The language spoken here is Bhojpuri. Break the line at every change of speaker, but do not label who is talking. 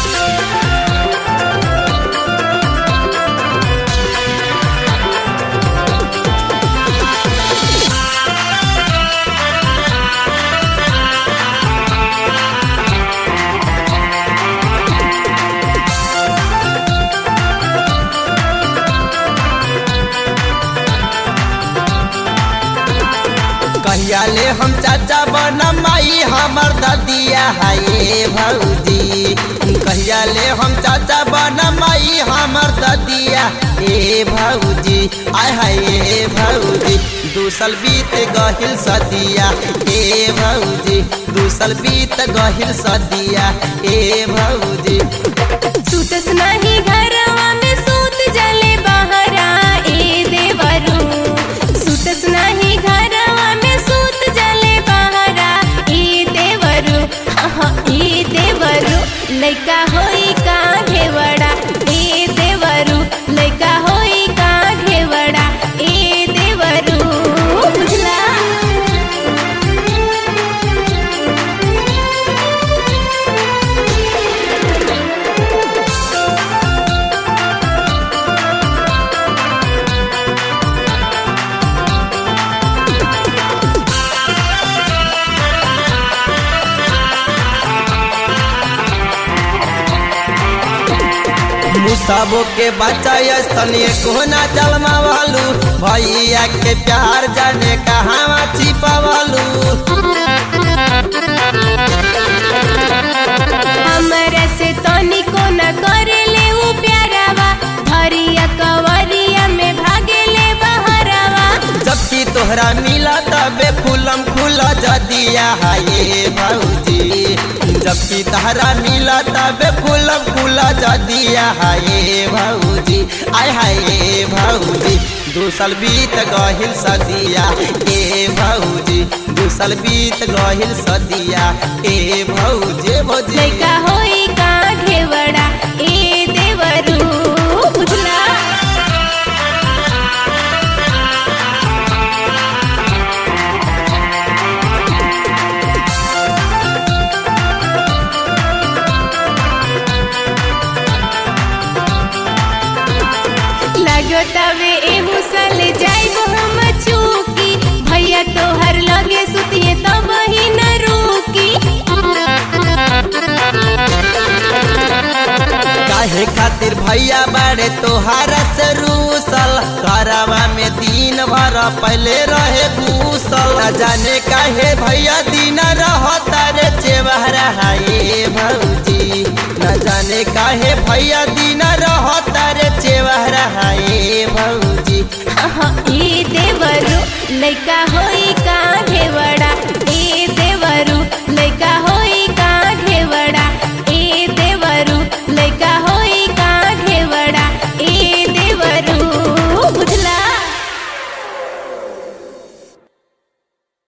कहिया ले हम चाचा बनम माई हमर ददिया हाय भौजी कहिया ले हम चाचा बनम माई हमर ददिया ए भौजी आय हाय ए भौजी दूसल बीत गहिल सदिया ए भौजी दूसल बीत गहिल सदिया ए भौजी
सुतस नाही घरवा में सूत जले बहरा ए देवरू सुतस नाही घरवा में सूत जले बहरा ए देवरू हाँ ए देवरू लइका होई का घेवड़ा ए देवरू लइका होई का घेवड़ा ए देवरू बुझला
मुसाबो के बच्चा स्तनीय कोना चलमावालू भैया के प्यार जाने कहाँ छिपावालू
हमरा से तनिको न करेले उ प्यारावा भरिया कवरिया में भागेले बहरावा
जबकि तोहरा मिला तबे फूलम खुला जदिया हाये भौजी जबकि तहरा मिला तबे फूलम खुला जदिया हाये भौजी आय हाये भौजी दूसल बीत गहिल सदिया ए भौजी दूसल बीत गहिल सदिया ए भौजी भौजी
लइका होई का घेवड़ा ए देवरू बुझला लागो तवे एहू सल जाइब हम चूकी भैया तोहर लगे सुतिए तब ही न रुकी
काहे खातिर भैया बाड़े तोहारा से रूसल घरवा में दिन भर पहले रहे घूसल न जाने काहे भैया दिन रहता रे चेवहरा हाय भौजी न जाने काहे भैया दिन रहता रे चेवहरा हाय भौजी
हाँ, ई देवरू लइका होई